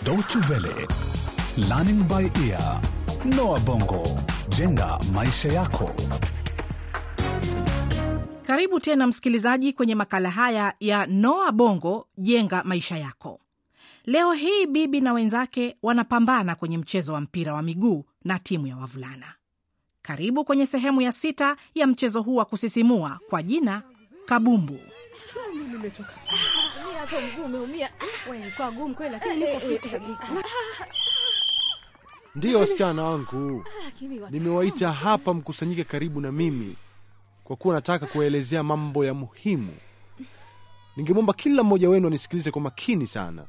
Deutsche Welle, Learning by Ear, Noah Bongo, jenga maisha yako. Karibu tena msikilizaji kwenye makala haya ya Noa Bongo jenga maisha yako. Leo hii Bibi na wenzake wanapambana kwenye mchezo wa mpira wa miguu na timu ya wavulana. Karibu kwenye sehemu ya sita ya mchezo huu wa kusisimua kwa jina Kabumbu. hapo mguu umeumia. Wewe kwa gumu kweli, lakini niko fiti kabisa. Ndiyo wasichana wangu, Lakini wa- nimewaita hapa mkusanyike karibu na mimi kwa kuwa nataka kuwaelezea mambo ya muhimu. Ningemwomba kila mmoja wenu anisikilize kwa makini sana.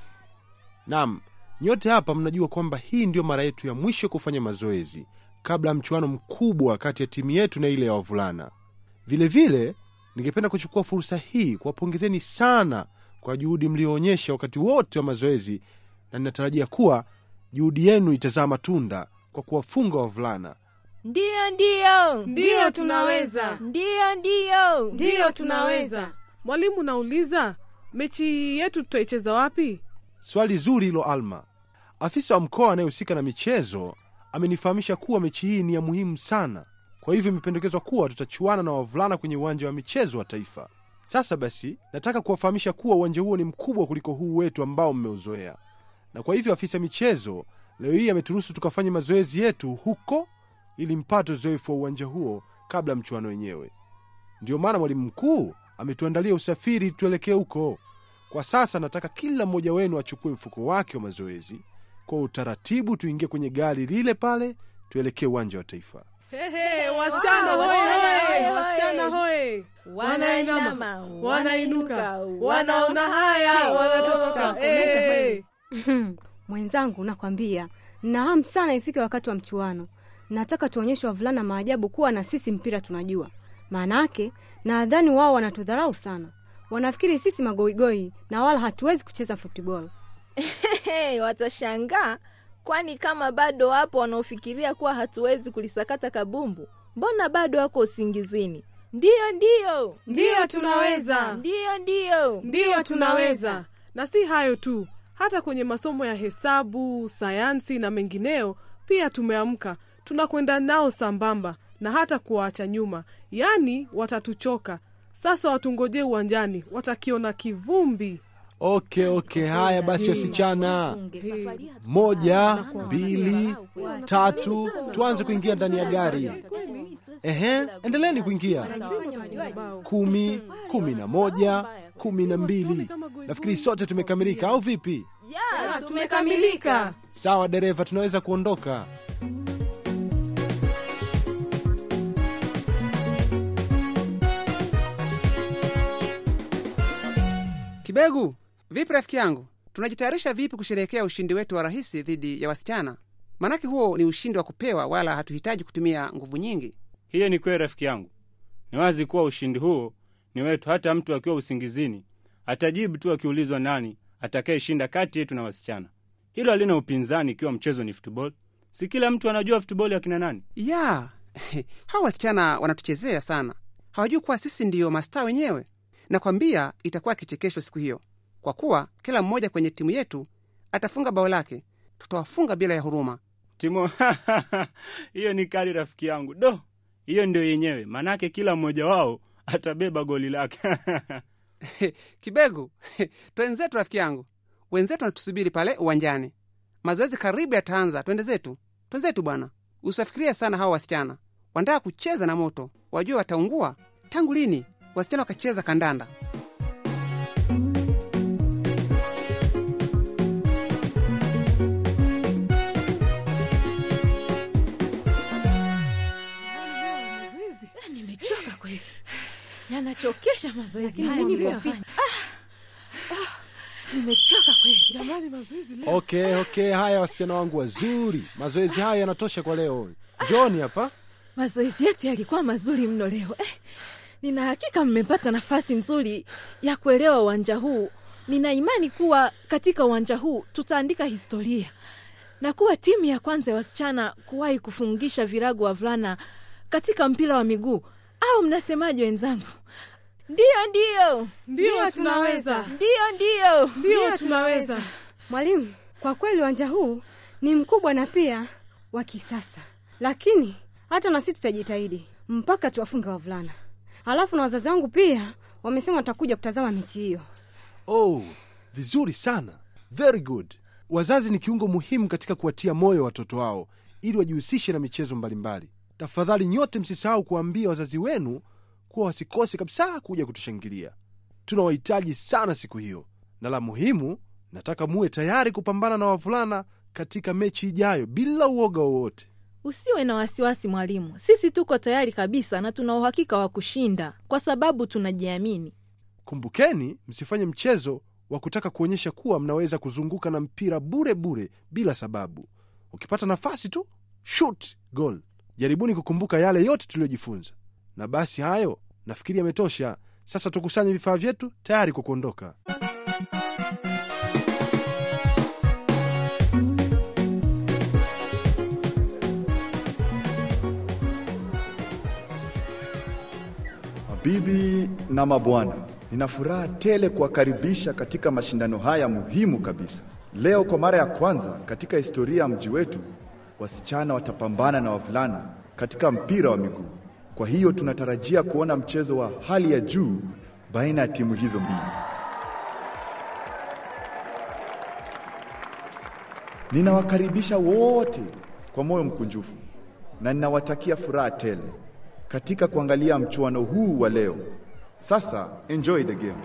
Naam, nyote hapa mnajua kwamba hii ndiyo mara yetu ya mwisho kufanya mazoezi kabla ya mchuano mkubwa kati ya timu yetu na ile ya wavulana. Vilevile vile, ningependa kuchukua fursa hii kuwapongezeni sana kwa juhudi mlioonyesha wakati wote wa mazoezi, na ninatarajia kuwa juhudi yenu itazaa matunda kwa kuwafunga wavulana. Ndiyo, ndiyo, Ndiyo, tunaweza. ndiyo, ndiyo, Ndiyo, tunaweza. Mwalimu, nauliza mechi yetu tutaicheza wapi? Swali zuri hilo, Alma. Afisa wa mkoa anayehusika na michezo amenifahamisha kuwa mechi hii ni ya muhimu sana, kwa hivyo imependekezwa kuwa tutachuana na wavulana kwenye uwanja wa michezo wa taifa. Sasa basi, nataka kuwafahamisha kuwa uwanja huo ni mkubwa kuliko huu wetu ambao mmeuzoea, na kwa hivyo afisa michezo leo hii ameturuhusu tukafanye mazoezi yetu huko ili mpate uzoefu wa uwanja huo kabla ya mchuano wenyewe. Ndiyo maana mwalimu mkuu ametuandalia usafiri tuelekee huko. Kwa sasa nataka kila mmoja wenu achukue mfuko wake wa mazoezi kwa utaratibu, tuingie kwenye gari lile pale, tuelekee uwanja wa taifa. Hehe, wasichana hoe, hoe, wasichana hoe, Wanainama, wanainuka, wanainuka, wanaona haya, wanatoka. Tutakomesha Eh. kweli. Mwenzangu, nakwambia na hamu sana ifike wakati wa mchuano. Nataka tuonyeshe wavulana maajabu kuwa na sisi mpira tunajua. Maanake nadhani wao wanatudharau sana, wanafikiri sisi magoigoi na wala hatuwezi kucheza futbol. Hey, watashangaa kwani kama bado wapo wanaofikiria kuwa hatuwezi kulisakata kabumbu, mbona bado wako usingizini? Ndiyo, ndiyo, Ndiyo, tunaweza. ndiyo, ndiyo. Ndiyo, tunaweza. Na si hayo tu, hata kwenye masomo ya hesabu, sayansi na mengineo pia tumeamka, tunakwenda nao sambamba na hata kuwaacha nyuma, yaani watatuchoka. Sasa watungojee uwanjani, watakiona kivumbi. Okay, okay, haya basi wasichana, Safari hatu- moja, mbili, tatu, tuanze kuingia ndani ya gari. Ehe, endeleeni kuingia. Kumi, kumi na moja, kumi na mbili. Nafikiri sote tumekamilika, au vipi? Ya, Tumekamilika. Sawa dereva, tunaweza kuondoka. Kibegu, vipi rafiki yangu? Tunajitayarisha vipi kusherehekea ushindi wetu wa rahisi dhidi ya wasichana? Maanake huo ni ushindi wa kupewa, wala hatuhitaji kutumia nguvu nyingi. Hiyo ni kweli rafiki yangu. Ni wazi kuwa ushindi huo ni wetu. Hata mtu akiwa usingizini atajibu tu akiulizwa nani atakayeshinda kati yetu na wasichana. Hilo halina upinzani ikiwa mchezo ni futbol. Si kila mtu anajua futboli akina nani? Ya hawa wasichana wanatuchezea sana, hawajui kuwa sisi ndiyo mastaa wenyewe. Nakwambia itakuwa kichekesho siku hiyo, kwa kuwa kila mmoja kwenye timu yetu atafunga bao lake. Tutawafunga bila ya huruma. Timo, hiyo ni kali rafiki yangu. Do, hiyo ndio yenyewe, manake kila mmoja wao atabeba goli lake. Kibegu, twenzetu rafiki yangu, wenzetu wanatusubiri pale uwanjani. Mazoezi karibu yataanza, twende zetu, twenzetu bwana. Usiwafikiria sana hawa wasichana, wanataka kucheza na moto, wajue wataungua. Tangu lini wasichana wakacheza kandanda? nimechoka kweli, yanachokesha mazoezi Lakini haya mimi niko niliyofanya. Ah, ah, nimechoka kweli. Jamani, mazoezi leo Okay, okay, haya wasichana wangu wazuri, mazoezi haya yanatosha kwa leo. John hapa. Mazoezi yetu yalikuwa mazuri mno leo eh, nina hakika mmepata nafasi nzuri ya kuelewa uwanja huu. Nina imani kuwa katika uwanja huu tutaandika historia na kuwa timu ya kwanza ya wasichana kuwahi kufungisha virago wavulana katika mpira wa miguu. Au mnasemaje wenzangu? Ndiyo, ndiyo, Ndiyo, tunaweza. ndiyo, ndiyo. Ndiyo, tunaweza. Mwalimu, Kwa kweli uwanja huu ni mkubwa na pia wa kisasa, lakini hata na sisi tutajitahidi mpaka tuwafunge wavulana. Alafu na wazazi wangu pia wamesema watakuja kutazama mechi hiyo. Oh, vizuri sana, very good. Wazazi ni kiungo muhimu katika kuwatia moyo watoto wao ili wajihusishe na michezo mbalimbali. Tafadhali nyote msisahau kuwaambia wazazi wenu kuwa wasikose kabisa kuja kutushangilia. Tunawahitaji sana siku hiyo, na la muhimu, nataka muwe tayari kupambana na wavulana katika mechi ijayo bila uoga wowote. Usiwe na wasiwasi mwalimu, sisi tuko tayari kabisa na tuna uhakika wa kushinda kwa sababu tunajiamini. Kumbukeni, msifanye mchezo wa kutaka kuonyesha kuwa mnaweza kuzunguka na mpira bure bure bila sababu. Ukipata nafasi tu shoot goal. Jaribuni kukumbuka yale yote tuliyojifunza. Na basi hayo nafikiri yametosha. Sasa tukusanye vifaa vyetu tayari kwa kuondoka. Mabibi na mabwana, nina furaha tele kuwakaribisha katika mashindano haya muhimu kabisa. Leo kwa mara ya kwanza katika historia ya mji wetu, wasichana watapambana na wavulana katika mpira wa miguu. Kwa hiyo tunatarajia kuona mchezo wa hali ya juu baina ya timu hizo mbili. Ninawakaribisha wote kwa moyo mkunjufu na ninawatakia furaha tele katika kuangalia mchuano huu wa leo. Sasa enjoy the game.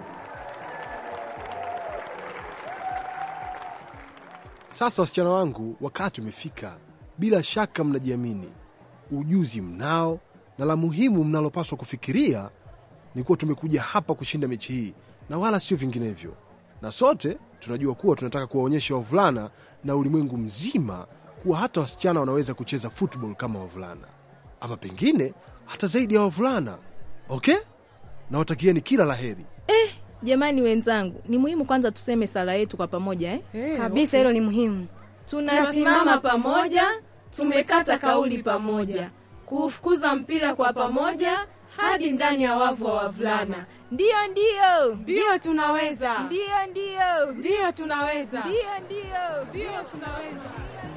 Sasa wasichana wangu, wakati umefika. Bila shaka mnajiamini, ujuzi mnao, na la muhimu mnalopaswa kufikiria ni kuwa tumekuja hapa kushinda mechi hii na wala sio vinginevyo. Na sote tunajua kuwa tunataka kuwaonyesha wavulana na ulimwengu mzima kuwa hata wasichana wanaweza kucheza football kama wavulana, ama pengine hata zaidi ya wavulana. Okay, nawatakieni kila la heri. Eh, jamani wenzangu, ni muhimu kwanza tuseme sala yetu kwa pamoja eh? Eh, Kabisa, hilo ni muhimu. Tunasimama pamoja, tumekata kauli pamoja, kuufukuza mpira kwa pamoja hadi ndani ya wavu wa wavulana. Ndiyo, ndiyo, Ndiyo tunaweza, ndiyo, ndiyo, ndiyo tunaweza. ndiyo, ndiyo. Ndiyo tunaweza.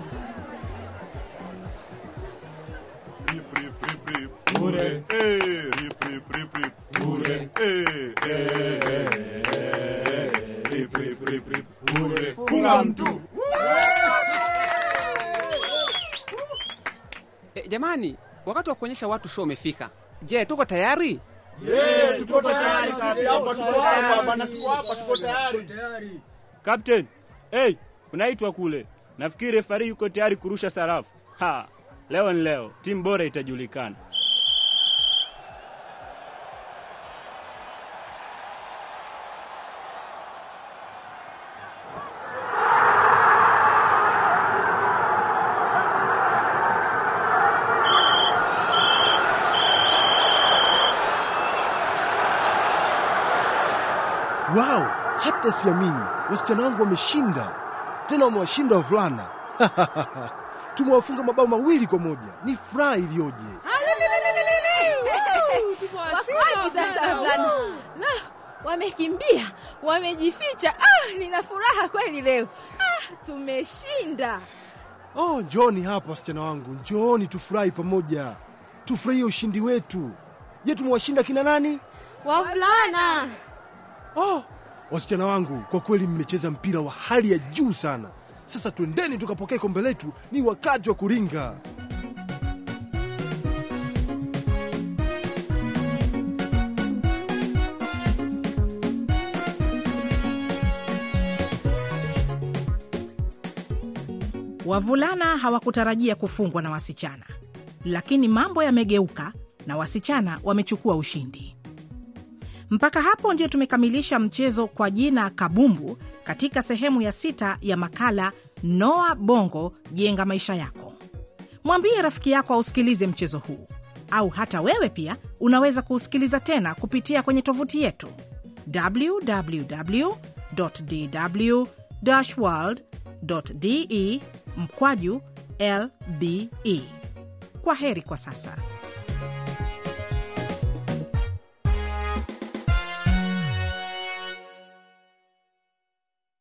E, jamani, wakati wa kuonyesha watu show umefika. Je, tuko tayari? Kapten, hey, unaitwa kule. Nafikiri refari yuko tayari kurusha sarafu. Ha, leo ni leo, timu bora itajulikana. Wow, hata siamini, wasichana wangu wameshinda, tena wamewashinda wavulana. Tumewafunga mabao mawili kwa moja. Ni furaha iliyoje! Wakwani sasa wavulana? La, wamekimbia, wamejificha. Ah, nina furaha kweli leo. Ah, tumeshinda. Oh, njooni hapa wasichana wangu, njooni tufurahi pamoja, tufurahie ushindi wetu. Je, tumewashinda kina nani? Wavulana, Oh, wasichana wangu, kwa kweli mmecheza mpira wa hali ya juu sana. Sasa twendeni tukapokee kombe letu, ni wakati wa kuringa. Wavulana hawakutarajia kufungwa na wasichana, lakini mambo yamegeuka na wasichana wamechukua ushindi. Mpaka hapo ndio tumekamilisha mchezo kwa jina Kabumbu katika sehemu ya sita ya makala Noa Bongo Jenga Maisha Yako. Mwambie rafiki yako ausikilize mchezo huu, au hata wewe pia unaweza kuusikiliza tena kupitia kwenye tovuti yetu www dw world de mkwaju lbe. Kwa heri kwa sasa.